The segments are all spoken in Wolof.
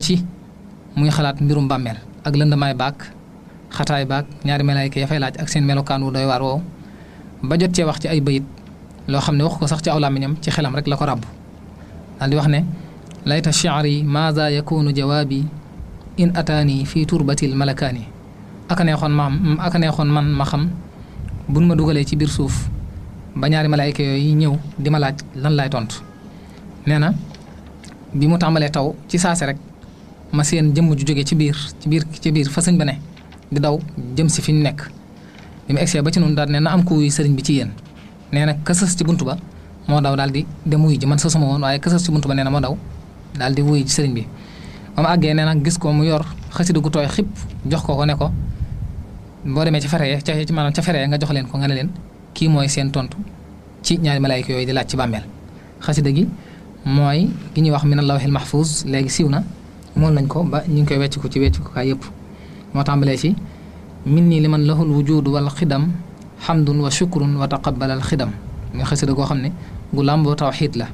ci muy xalaat mbirum bàmmeel ak lëndamaay baak xataay baak ñaari malaayka ya fay laaj ak seen melokaan wu doy waar woowu ba jot cee wax ci ay bayit loo xam ne wax ko sax ci aw làmmiñam ci xelam rek la ko ràbb daal di wax ne layta shi'ri maada yakunu jawaabi in ataani fii turbatil malakaani aka neexoon ma aka neexoon man ma xam buñ ma dugalee ci biir suuf ba ñaari malaayka yooyu ñëw di ma laaj lan laay tontu nee na bi mu tàmbalee taw ci saase rek ma seen jëmm ju jóge ci biir ci biir ci biir fa sëñ ba ne di daw jëm si fi ñu nekk bi mu egsee ba ci noonu daal ne na am ku wuy sëriñ bi ci yéen nee na kësës ci buntu ba moo daw daal di dem wuy ji man sësuma woon waaye kësës ci buntu ba nee na moo daw daal di wuy ji sëriñ bi ba mu àggee nee na gis ko mu yor xasida gu tooy xip jox ko ko ne ko boo demee ci fere ca ci maanaam ca fere nga jox leen ko nga ne leen kii mooy seen tontu ci ñaari malaayka yooyu di laaj ci bàmmeel xasida gi mooy gi ñuy wax min allawhil mahfuz léegi siiw na mool nañ ko ba ñu ngi koy wecc ko ci wecc ko kaay yëpp moo tàmbalee ci min nii li man lahul wujudu wal xidam xamdun wa shukrun wa taqabbalal xidam muy xasida goo xam ne gu làmboo tawxiid la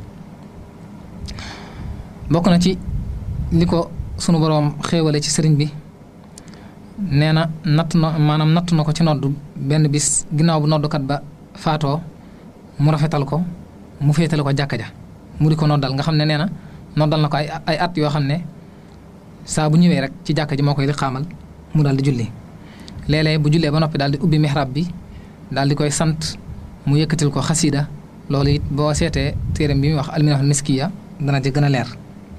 bokk na ci li ko sunu boroom xéewale ci sëriñ bi nee na natt na maanaam natt na ko ci nodd benn bis ginnaaw bu noddukat ba faatoo mu rafetal ko mu féetale ko jàkka ja mu di ko noddal nga xam ne nee na noddal na ko ay ay at yoo xam ne saa bu ñëwee rek ci jàkka ji moo koy di xaamal mu daal di julli léeg-léeg bu jullee ba noppi daal di ubbi mihrab bi daal di koy sant mu yëkkatil ko xasida loolu it boo seetee téeram bi muy wax alminahul miskiya dana ci gën a leer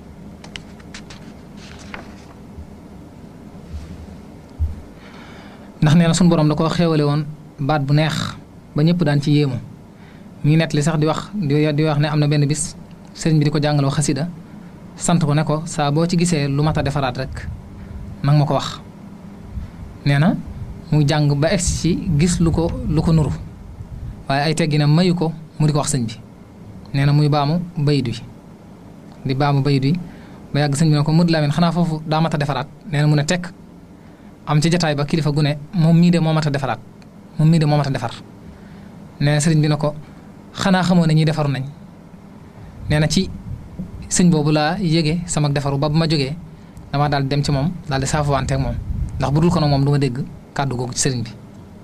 ndax nee na suñu borom da koo xéewale woon baat bu neex ba ñëpp daan ci yéemu mi ngi nettali sax di wax di wax ne am na benn bis sëriñ bi di ko jàngaloo xasida sant ko ne ko saa boo ci gisee lu mat a defaraat rek nang ma ko wax nee na mu jàng ba egsi ci gis lu ko lu ko nuru waaye ay tegginam mayu ko mu di ko wax sëñ bi nee na muy baamu bayit wi di baamu bayit wi ba yàgg sëñ bi ne ko Modou Lamine xanaa foofu daa mat a defaraat nee na mu ne tekk am ci jataay ba kilifa gu ne moom mii de moo mat a defaraat moom mii de moo mat a defar nee na sëriñ bi ne ko xanaa xamoo ne ñi defaru nañ nee na ci sëñ boobu laa yége sama defaru ba bu ma jógee dama daal dem ci moom daal di saafuwante ak moom ndax bu dul ko nag moom du ma dégg kàddu googu ci sëriñ bi.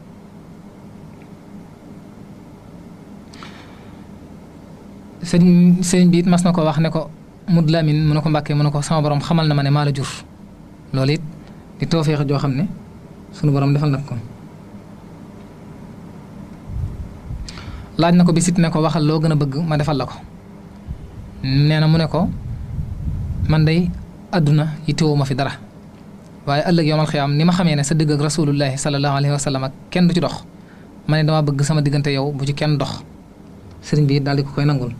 sëriñ sëriñ bi it mas na ko wax ne ko Modou Lamine mu ne ko Mbàkke mu ne ko sama borom xamal na ma ne maa la jur loolu it di toofeex joo xam ne sunu borom defal na ko. laaj na ko bisit ne ko waxal loo gën a bëgg ma defal la ko nee na mu ne ko man day àdduna yittewoo ma fi dara waaye ëllëg yowmal xiyaam ni ma xamee ne sa digg ak rasulullahi sallallahu alayhi wa sallam ak kenn du ci dox ma ne dama bëgg sama diggante yow bu ci kenn dox sëriñ bi daal di ko koy nangul.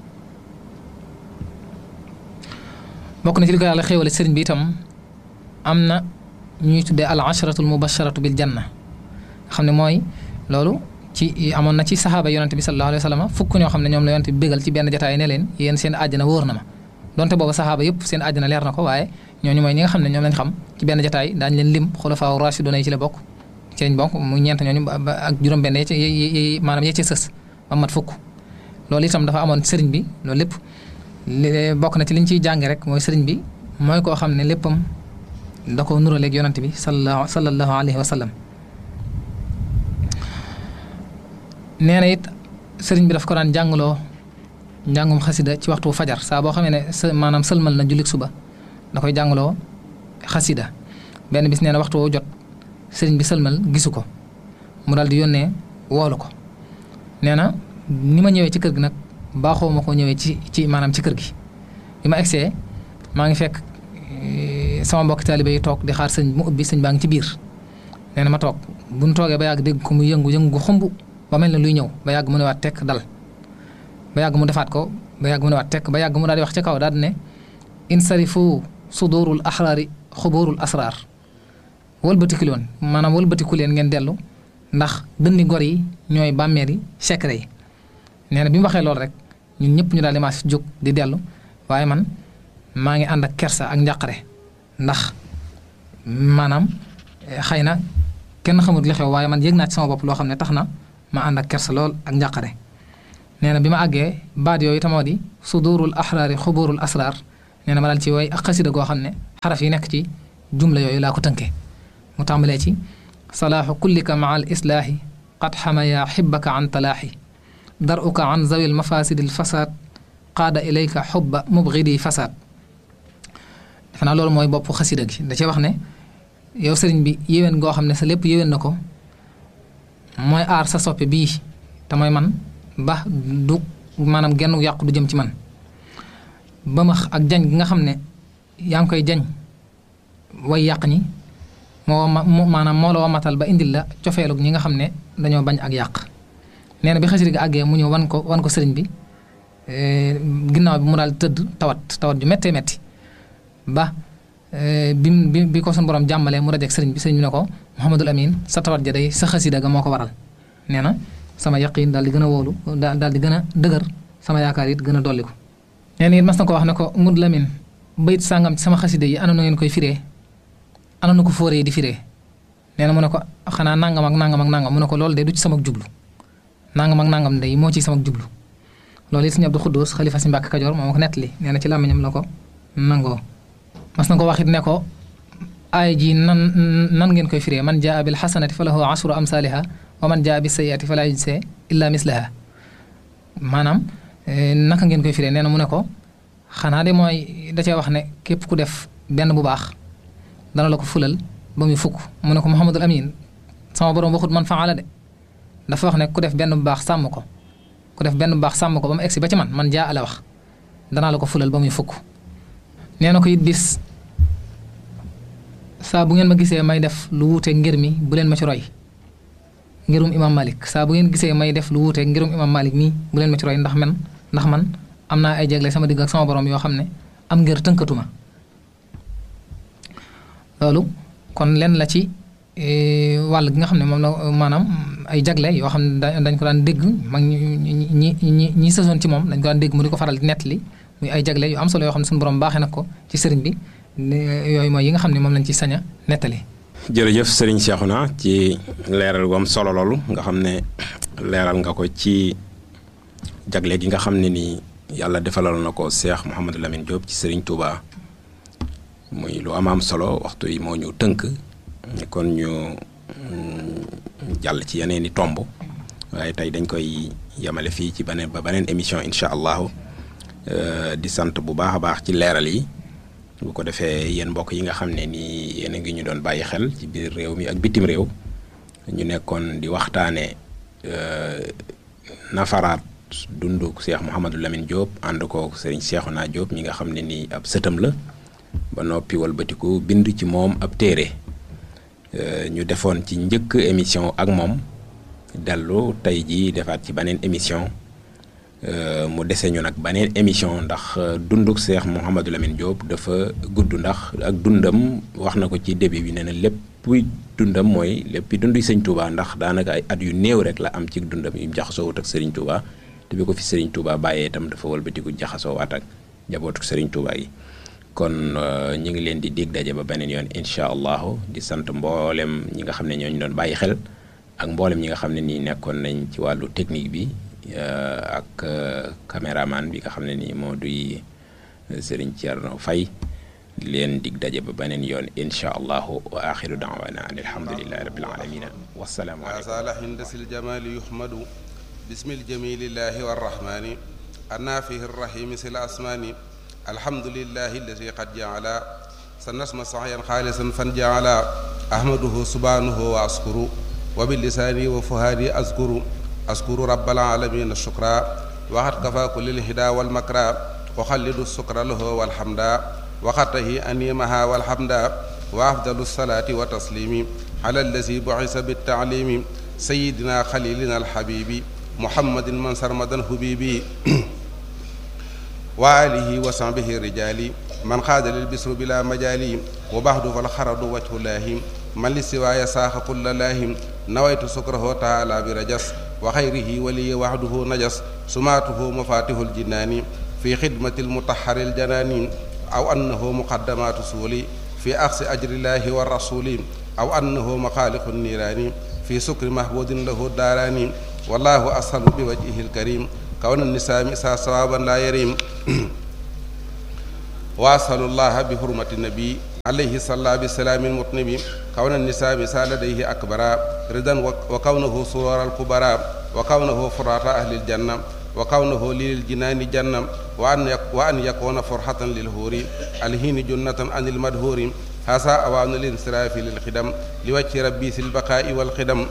bokk na ci li ko yàlla xéewale sëriñ bi itam am na ñuy tuddee al asharatu al mubasharatu bil janna xam ne mooy loolu. ci amoon na ci saxaaba yonante bi sallallahu alayhi wa sallam fukk ñoo xam ne ñoom la yonante bi bégal ci benn jotaay ne leen yéen seen àjjana wóor na ma donte booba saxaaba yëpp seen àjjana leer na ko waaye ñooñu mooy ñi nga xam ne ñoom lañ xam ci benn jotaay daañu leen lim xulafaa rashiduna yi ci la bokk ci lañ bokk mu ñeent ñooñu ak juróom-benn yi ci maanaam yee ci sës ba mat fukk loolu itam dafa amoon sëriñ bi loolu lépp bokk na ci liñ ciy jànge rek mooy sëriñ bi mooy koo xam ne léppam da ko nuraleeg yonante bi sallallahu sallallahu alayhi wa sallam nee na it sëriñ bi daf ko daan jàngaloo njàngum xasida ci waxtu fajar saa boo xamee ne sa maanaam sëlmal na jullit suba da koy jàngaloo xasida benn bis nee na waxtu woo jot sëriñ bi sëlmal gisu ko mu daal di yónnee woolu ko nee na ni ma ñëwee ci kër gi nag baaxoo ma ko ñëwee ci ci maanaam ci kër gi bi ma egsee maa ngi fekk sama mbokki taalibe yi toog di xaar sëñ mu ubbi sëñ baa ngi ci biir nee na ma toog bu ñu toogee ba yàgg dégg ko mu yëngu yëngu xumb ba mel ne luy ñëw ba yàgg mu ne waat tekk dal ba yàgg mu defaat ko ba yàgg mu ne waat tekk ba yàgg mu daal di wax ci kaw daal di ne insarifu sudurul axraari xuburul asraar wëlbatiku leen maanaam wëlbatiku leen ngeen dellu ndax dënni gor yi ñooy bàmmeer yi secret yi nee na bi mu waxee loolu rek ñun ñëpp ñu daal di maas jóg di dellu waaye man maa ngi ànd ak kersa ak njàqare ndax maanaam xëy na kenn xamut li xew waaye man yëg naa ci sama bopp loo xam ne tax na ma ànd ak kersa lool ak njàqare nee na bi ma àggee baat yooyu tamoo di sudurul axraari xuburul asraar nee na ma daal ci way ak xasida goo xam ne xaraf yi nekk ci jumla yooyu laa ko tënkee mu tàmbalee ci salaaxu kullika maa al islaahi qad xamaya xibbaka an talaaxi daruka an zawil mafasidil fasaad qaada ilayka xubba mubgidi fasaad defe naa loolu mooy bopp xasida gi da cee wax ne yow sëriñ bi yéwén goo xam ne sa lépp yéwén na ko mooy aar sa soppe bii te mooy man ba du maanaam genn yàqu du jëm ci man ba max ak jañ gi nga xam ne yaa ngi koy jañ way yàq ñi moo ma maanaam moo la wamatal ba indil la cofeelug ñi nga xam ne dañoo bañ ak yàq nee na bi xasida gi àggee mu ñëw wan ko wan ko sëriñ bi ginnaaw bi mu daal tëdd tawat tawat ju méttee métti ba bi bi bi ko suñu borom jàmbalee mu dajeeg sëriñ bi sëriñ bi ne ko Mouhamadul Amin sa tawat ja day sa xasida ga moo ko waral nee na sama yaqiin daal di gën a wóolu daal di gën a dëgër sama yaakaar it gën a dolli ko. nee na it mas na ko wax ne ko Mud Lamin bayit sàngam ci sama xasida yi ana na ngeen koy firee ana na ko fóoree di firee nee na mu ne ko xanaa nangam ak nangam ak nangam mu ne ko loolu de du ci sama jublu nangam ak nangam day moo ci sama jublu loolu it sëñ Abdou Khoudous xalifa si Mbàkke Kajoor moo ko nettali nee na ci làmmiñam la ko nangoo. mas na ko waxit ne ko aay ji nan nan ngeen koy firee man jaa bil xasanati fa lahu asru amsaaliha wa man jaa bi sayiati fa laa yujzaa illa mislaha maanaam naka ngeen koy firee nee na mu ne ko xanaa de mooy da cee wax ne képp ku def benn bu baax dana la ko fulal ba muy fukk mu ne ko Muhammadul Amin sama borom waxut man faala de dafa wax ne ku def benn bu baax sàmm ko ku def benn bu baax sàmm ko ba mu egsi ba ci man man jaa ala wax danaa la ko fulal ba muy fukk nee na ko it bis saa bu ngeen ma gisee may def lu wuuteeg ngir mi bu leen ma ci roy ngirum imam malik saa bu ngeen gisee may def lu wuuteeg ngirum imam malik mii bu leen ma ci roy ndax man ndax man am naa ay jegle sama digg ak sama borom yoo xam ne am ngir tënkatuma loolu kon lenn la ci wàll gi nga xam ne moom la maanaam ay jagle yoo xam ne dañ ko daan dégg mag ñi ñi ñi ñi sësoon ci moom dañ ko daan dégg mu di ko faral di nettali muy ay jagle yu am solo yoo xam ne suñu borom baaxee na ko ci sëriñ bi yooyu mooy yi nga xam ne moom lañ ci sañ a nettali. jërëjëf sëriñ Cheikhouna ci leeral gu am solo loolu nga xam ne leeral nga ko ci jagle gi nga xam ne ni yàlla defalal na ko Cheikh Mouhamadou Lamine Diop ci sëriñ Touba muy lu am am solo waxtu yi moo ñu tënk kon ñu jàll ci yeneen i tomb waaye tey dañ koy yemale fii ci beneen ba beneen émission incha allahu. di sant bu baax a baax ci leeral yi bu ko defee yéen mbokk yi nga xam ne nii yéen a ngi ñu doon bàyyi xel ci biir réew mi ak bitim réew ñu nekkoon di waxtaane nafaraat dundu Cheikh Mouhamadou Lamine Diop ànd ko Serigne Cheikhouna Diop ñi nga xam ne nii ab sëtam la ba noppi walbatiku bind ci moom ab téere ñu defoon ci njëkk émission ak moom dellu tey jii defaat ci beneen émission mu dese ñu nag beneen émission ndax dunduk Cheikh Mouhamadou Lamine Diop dafa gudd ndax ak dundam wax na ko ci début bi nee na lépp dundam mooy lépp dundu sëñ Touba ndax daanaka ay at yu néew rek la am ci dundam yu jaxasoowut ak Serigne Touba te bi ko fi Serigne Touba bàyyee itam dafa walbatiku jaxasoowaat ak njabootu Serigne Touba yi kon ñu ngi leen di dig daje ba beneen yoon incha allahu di sant mboolem ñi nga xam ne ñooñu doon bàyyi xel ak mboolem ñi nga xam ne nii nekkoon nañ ci wàllu technique bi. ak caméraman bi nga xam ne nii moo duy Serigne Thierno Faye di leen dig daje ba beneen yoon incha allahu wa axiru daawana an alhamdulilahi rabbil alamina wasalaamu aleykum asala hindasil jamali yuhmadu bismil jamilillahi warrahmani annafihi rrahimi sil asmani alhamdulillahi alladi qad jaala sa nasma saxyan xaalisan fan jaala ahmaduhu subhanahu wa askuru wa bilisaani wa fuhaadi askuru askuru rabbal aalamiina shukra waxat kafa kulil hida wal makra uxallidu sukra lahu walhamda waxatahi animaha walhamda wa afdalu salaati wa taslimi ala allazi buisa bittaalimi sayidina xalilina alxabibi muhammadin man sarmadan hubibi wa alihi wa sahbihi rijali man xaada lil bisru bila majali wa baxdu fal xaradu wajhullahi man li siwaaya saaxa kulla laahim nawaytu sukrahu taala bi rajas wa xayrihi waliya waxduhu najas sumaatuhu mafatihul jinaani fi xidmati lmutaxari ljanaani aw annahu muqaddamaatu suuli fi axsi ajrillahi wa rasuli aw annahu maxaaliqu niiraani fi sukri mahbudin lahu daaraani wallahu ashalu bi wajhihi lkarim kawna nisaami saa sawaban laa yarim وأسأل الله بحرمة النبي عليه صلى بسلام المطنب كون النساء مثال لديه أكبر رضا وكونه سرور الكبراء وكونه فرات أهل الجنة وكونه للجنان جنة وأن وأن يكون فرحة للهور الهين جنة عن المدهور هذا أوان الانصراف للخدم لوجه ربي في البقاء والخدم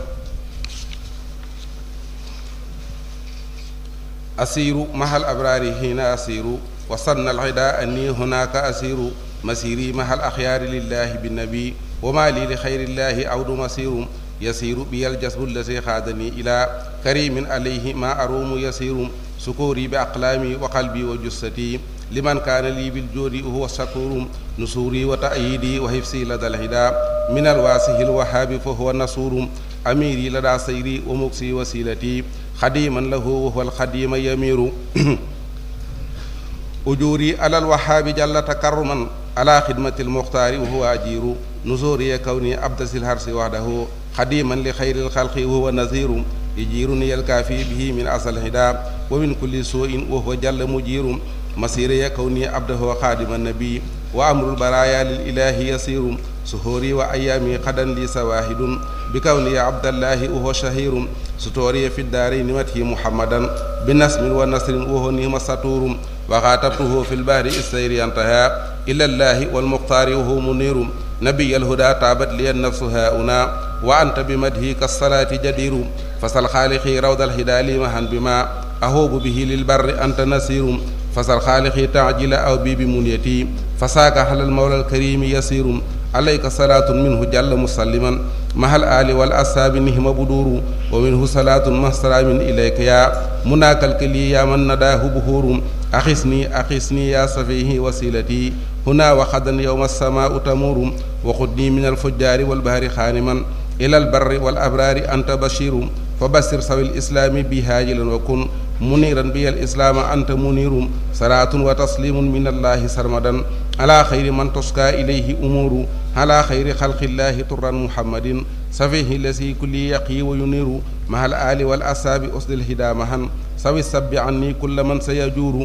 أسير مع الأبرار هنا أسير وصن العداء أني هناك أسير مسيري مع الأخيار لله بالنبي وما لي لخير الله عود مسير يسير بي الجسد الذي خادني إلى كريم عليه ما أروم يسير سكوري بأقلامي وقلبي وجستي لمن كان لي بالجود وهو الشكور نصوري وتأييدي وحفظي لدى الهدى من الواسه الوهاب فهو النصور أميري لدى سيري ومكسي وسيلتي خديما له وهو الخديم يمير أجوري على الوهاب جل تكرما على خدمة المختار وهو أجير نزوري كوني أبدس الهرس وحده خديما لخير الخلق وهو نذير يجيرني الكافي به من أصل الهدى ومن كل سوء وهو جل مجير مسيري كوني عبده خادم النبي وأمر البرايا للإله يسير سهوري وأيامي قدا لي سواهد بكوني عبد الله وهو شهير ستوري في الدارين مته محمدا بنسم ونصر وهو نيم سطور وخاطبته في البحر السير انتهى إلى الله والمختار وهو منير نبي الهدى تابت لي النفس هاؤنا وأنت بمدهك الصلاة جدير فسل خالقي روض الهدى لي مهن بما أهوب به للبر أنت نسير فسل خالقي تعجل أو بي بمنيتي فساك على المولى الكريم يسير عليك صلاة منه جل مسلما مع الآل والأصحاب نهم بدور ومنه صلاة مع سلام إليك يا مناك الكلي يا من نداه بهور أخسني أخسني يا صفيه وسيلتي هنا وخدا يوم السماء تمور وخذني من الفجار والبهر خانما إلى البر والأبرار أنت بشير فبشر سوي الإسلام بهاجلا وكن منيرا بي الإسلام أنت منير صلاة وتسليم من الله سرمدا على خير من تسقى إليه أمور على خير خلق الله طرا محمد سفيه الذي كل يقي وينير مع الآل والأصحاب أسد الهدى مهن سوي السب عني كل من سيجور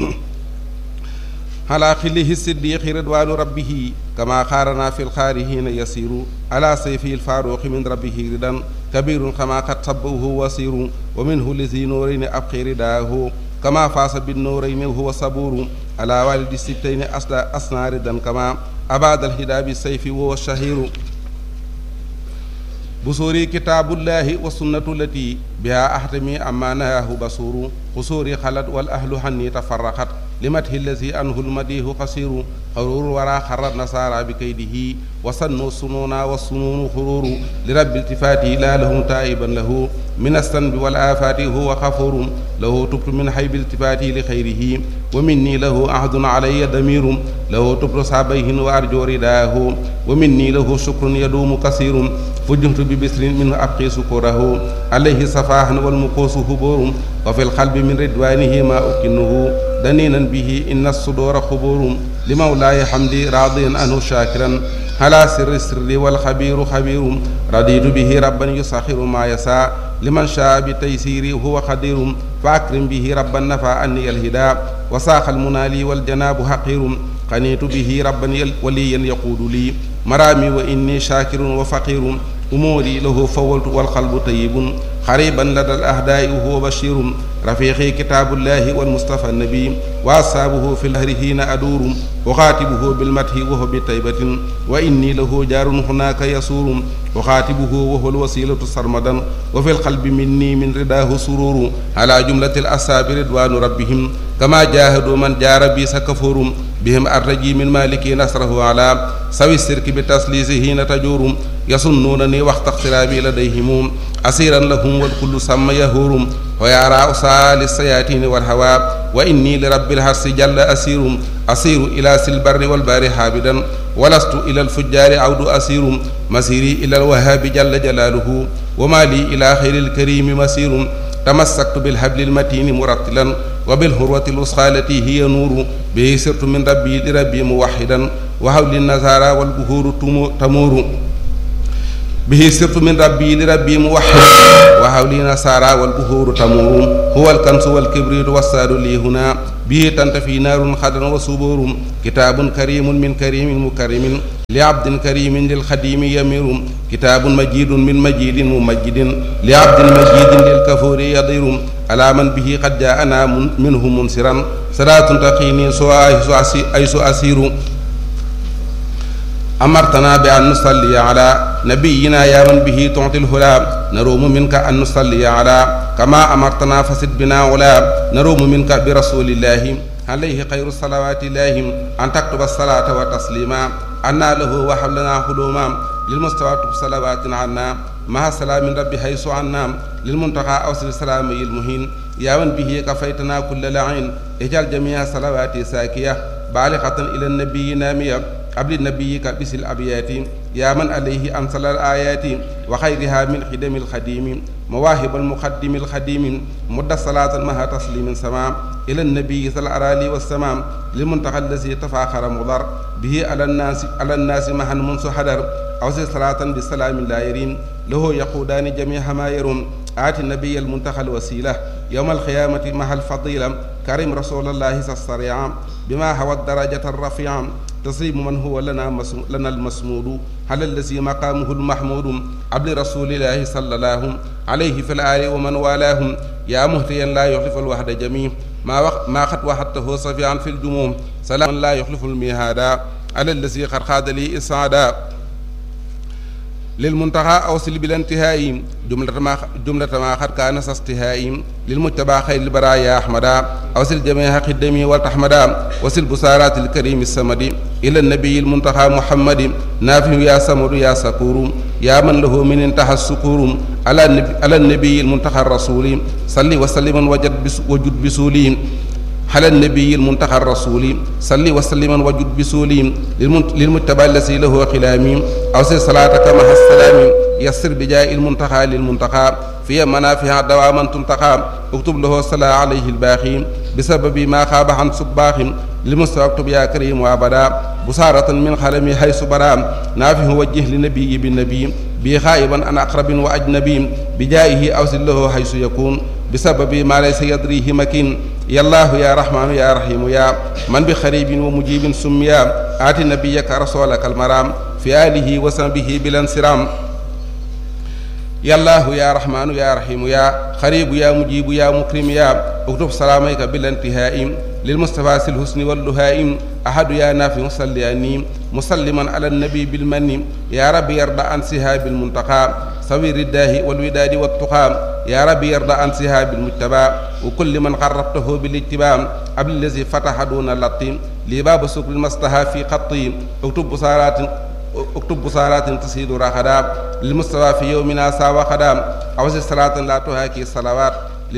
على خله الصديق رضوان ربه كما خارنا في الخارهين يسير على سيفه الفاروق من ربه ردا كبير كما قد صبه وسير ومنه لذي نورين أبقي رداه كما فاس بالنورين وهو صبور على والد الستين أصنع ردا كما أباد الهدى بالسيف وهو الشهير بصوري كتاب الله والسنة التي بها أحتمي أما نهاه بصور قصوري خلت والأهل حني تفرقت لمته الذي أنه المديه قصير خرور ورا خر النصارى بكيده وصنوا السنون والسنون خرور لرب التفاته لا لهم تائبا له من الذنب والآفات هو غفور له تبت من حيب التفاته لخيره ومني له عهد علي ضمير له تبت صابيه وأرجو رداه ومني له شكر يدوم كثير فجهت ببسر منه أبقي سكره عليه صفاح والمقوس هبور وفي القلب من رضوانه ما أكنه دنينا به إن الصدور خبور لمولاي حمدي راضيا عنه شاكرا على سر السر والخبير خبير رضيت به ربا يسخر ما يسعى لمن شاء بتيسيري هو قدير فأكرم به ربا نفى عني الهدى وساق المنالي والجناب حقير قنيت به ربا وليا يقول لي مرامي وإني شاكر وفقير أموري له فولت والقلب طيب قريبا لدى الأهداء وهو بشير رفيقي كتاب الله والمصطفى النبي وأصحابه في الهر حين أدور أخاتبه بالمدح وهو بطيبة وإني له جار هناك يسور أخاتبه وهو الوسيلة سرمدا وفي القلب مني من رداه سرور على جملة الأصحاب رضوان ربهم كما جاهدوا من جار بي سكفور بهم أرجي من مالك نصره على سوي السرك بتسليسه حين تجور يصنونني وقت اقترابي لديهم أسيرا لهم والكل سمى يهور ويرى أسال السياتين والهوى وإني لرب الحرس جل أسير أسير إلى سلبر والبار حابدا ولست إلى الفجار عود أسير مسيري إلى الوهاب جل جلاله وما لي إلى خير الكريم مسير تمسكت بالحبل المتين مرتلا وبالهروة الوسخى التي هي نور به سرت من ربي لربي موحدا وحول النزارى والبهور تمور به سرت من ربي لربي موحد وحولي نصارى والبهور تمور هو الكنس والكبريت والساد لي هنا به تنتفي نار خضر وصبور كتاب كريم من كريم مكرم لعبد كريم للخديم يمير كتاب مجيد من مجيد ممجد لعبد مجيد للكفور يضير على من به قد جاءنا منه منصرا صلاة تقيني سوى أيس أسير أمرتنا بأن نصلي على نبينا يا من به تعطي الهلا نروم منك أن نصلي على كما أمرتنا فسد بنا ولا نروم منك برسول الله عليه خير الصلوات الله أن تكتب الصلاة وتسليما أنا له وحبلنا حلوما للمستوى صلوات عنا مع سلام ربي حيث عنا للمنتقى أوصل السلام المهين يا من به كفيتنا كل لعين اجعل جميع صلواتي ساكية بالغة إلى النبي نامية قبل نبيك بس الأبيات يا من عليه أنزل الآيات وخيرها من خدم الخديم مواهب المقدم الخديم مد صلاة مها تسليم سمام إلى النبي صلى الأرالي والسمام للمنتقى الذي تفاخر مضر به على الناس على الناس مها منذ حدر أوصي صلاة بالسلام لا يرين له يقودان جميع ما يرون آتي النبي المنتقى الوسيلة يوم القيامة مع الفضيلة كريم رسول الله السريع بما هو الدرجة الرفيعة تصيب من هو لنا مسم... لنا المسمود على الذي مقامه المحمود عبد رسول الله صلى الله عليه في الآل ومن والاه يا مهتيا لا يخلف الوحد جميع ما وق... ما قد وحدته صفيعا في الجموم سلام لا يخلف الميهادا على الذي قد خاد لي إسعادا للمنتهى أوصل بلا انتهاء جملة ما جملة ما قد كان استهاء للمتبع خير البرايا أحمدا أوصل جميع قدمي والتحمدا وصل بصارات الكريم السمد إلى النبي المنتهى محمد نافع يا سمر يا سكور يا من له من انتهى السكور على النبي, على النبي المنتهى الرسول صلي وسلم وجد بس وجد بسولي على النبي المنتقى الرسول صلي وسلم وجد بسولي للمتبع الذي له خلامي أوصي صلاتك مع السلام يسر بجاء المنتقى للمنتقى في منافع دواما تنتقى اكتب له الصلاة عليه الباخي بسبب ما خاب عن صباخ لمستوى اكتب يا كريم وابدا بصارة من خلمي حيث برام نافه وجه لنبي بالنبي بي خائبا أن أقرب وأجنبي بجائه أوصل له حيث يكون بسبب ما ليس يدريه مكين يا الله يا رحمن يا رحيم يا من بخريب ومجيب سميا آت نبيك رسولك المرام في آله وصحبه بلا انصرام يا الله يا رحمن يا رحيم يا خريب يا مجيب يا مكرم يا اكتب سلاميك بلا انتهاء للمصطفى الحسن واللهائم أحد يا نافع صلياني مسلما على النبي بالمن يا رب يرضى عن سهاب المنتقى سوير الداه والوداد والتقى يا رب يرضى عن سهاب المجتبى وكل من قربته بالاتباع قبل الذي فتح دون اللطيم لباب سكر المصطفى في خطي اكتب بصارات اكتب بصارات تسيد رخدا للمستوى في يومنا ساوى خدام أوزي صلاة لا تهاكي الصلوات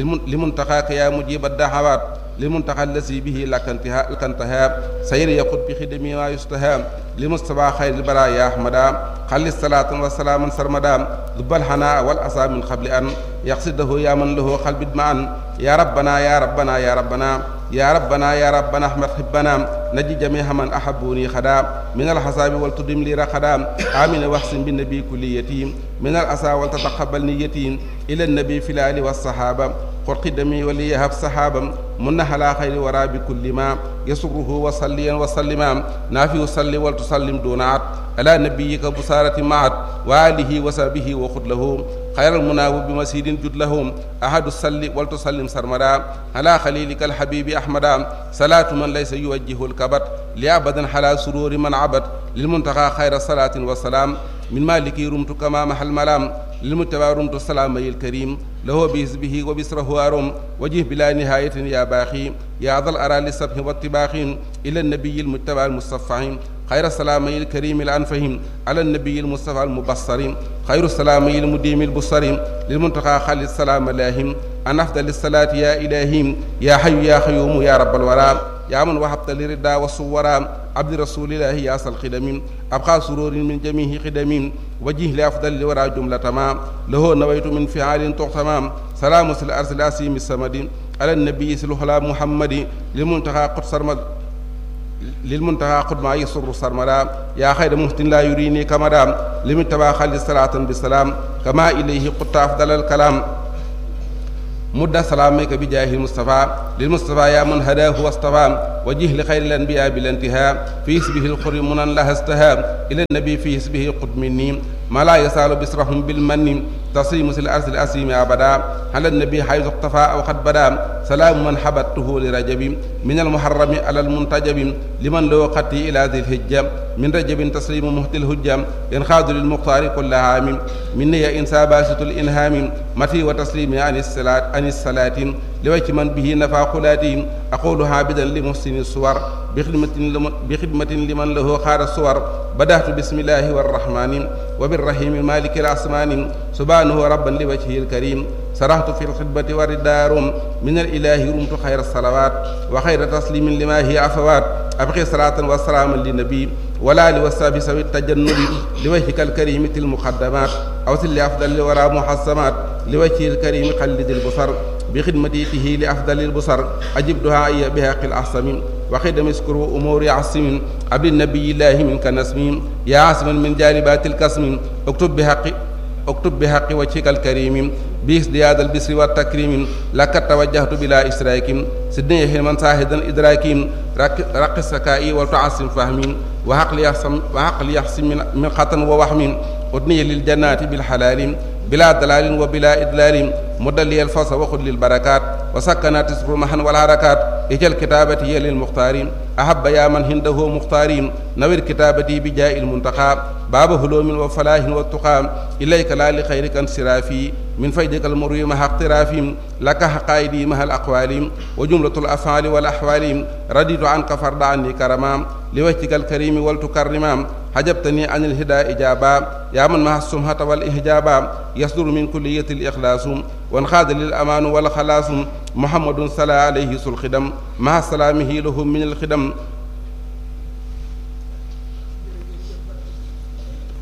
لمنتقاك يا مجيب الدعوات للمنتقى الذي به لك انتهاء لك انتهاء سير يقود بخدمه ما يستهام لمصطفى خير البرايا أحمدا خل الصلاة والسلام سرمدا ذب الحناء والأسى من قبل أن يقصده يا من له قلب معا يا ربنا يا ربنا يا ربنا يا ربنا يا ربنا احمد حبنا نجي جميع من احبوني خدا من الحساب والتدم لي رخدا امين واحسن بالنبي كل يتيم من الاسى ولتتقبل نيتي الى النبي في الال والصحابه قل قدمي وليهب صحابا من على خير ورا بكل ما يسره وصليا وسلما نافي صلي ولتسلم دون عد على نبيك بصارة معت وآله وصحبه وخذ له خير المناوب بمسيد جد لهم أحد الصلي ولتسلم سرمدا على خليلك الحبيب أحمدا صلاة من ليس يوجه الكبت لأبدا حلا سرور من عبد للمنتقى خير صلاة وسلام من مالك رمت كما محل ملام للمتبع رمت السلام الكريم له بحزبه وبسره أرم وجه بلا نهاية يا باخي يا ذا الأرى للسبح والطباخ إلى النبي المتبع المصطفى خير السلام الكريم الأنفهم على النبي المصطفى المبصر خير السلام المديم البصر للمنتقى خالد السلام لاهم أن أفضل الصلاة يا إلهي يا حي يا قيوم يا رب الورى يا من وهبت لردا والصورا عبد رسول الله يا أصل خدم أبقى سرور من جميع خدم وجه لأفضل الورى جملة ما له نويت من فعال تغتمام سلام الأرض الأسيم السمد على النبي سلوحلا محمد للمنتقى قدس سرمد للمنتهى قد ما يسر سرمدا يا خير مهتن لا يريني كمدا لمن تبا خلي صلاة بالسلام كما إليه قد أفضل الكلام مد سلامك بجاه المصطفى للمصطفى يا من هداه واصطفى وجه لخير الانبياء بالانتهاء في اسمه الخر منا لها استهاب الى النبي في اسمه قد مني ما لا يسال بسرهم بالمن تصيم الارض الاسيم ابدا على النبي حيث اقتفى او قد بدا سلام من حبته لرجب من المحرم على المنتجب لمن له قتي الى ذي الهجه من رجب تسليم مهت الهجه ينخاذ للمختار كل عام مني انسى باسط الانهام متي وتسليم عن الصلاه عن الصلاه لوجه من به نفع قلاتي اقول عابدا لمحسن الصور بخدمة لمن, بخدمة لمن له خار الصور بدأت بسم الله والرحمن وبالرحيم مالك الأسمان سبحانه ربا لوجهه الكريم سرحت في الخدمة والدار من الإله رمت خير الصلوات وخير تسليم لما هي عفوات أبقي صلاة وسلاما للنبي ولا لوساب سوي التجنب لوجهك الكريم تل المقدمات أوصل لأفضل الورى محسمات لوجهه الكريم قلد البصر بخدمته لأفضل البصر أجب دعائي بهاق الأحسم وخدم اسكروا أمور عصم عبد النبي الله منك نسم يا عاصما من جالبات الكسم اكتب بحق اكتب بحق وجهك الكريم بازدياد البسر والتكريم لك توجهت بلا إشراك سدني حلما ساهدا إدراك رق السكائي وتعصم فهمي وعقل يحسم وعقل يحسم من, من خطن ووهم أدني للجنات بالحلال بلا دلال وبلا إدلال مدلي الفصل وخذ للبركات وسكنات تصبر محا والحركات اجل كتابتي للمختار أحب يا من هنده مختارين نوير كتابتي بجاء المنتقى باب هلوم وفلاح والتقى إليك لا لخيرك انصرافي من فيدك المروي مع اقترافهم لك حقائدي مع الأقوال وجملة الأفعال والأحوال رديت عنك فرد عني كرما لوجهك الكريم ولتكرما حجبتني عن الهدى إجابا يا من مع السمحة والإحجابا يصدر من كلية الإخلاص وانخاذ للأمان والخلاص محمد صلى عليه الخدم مع سلامه لهم من الخدم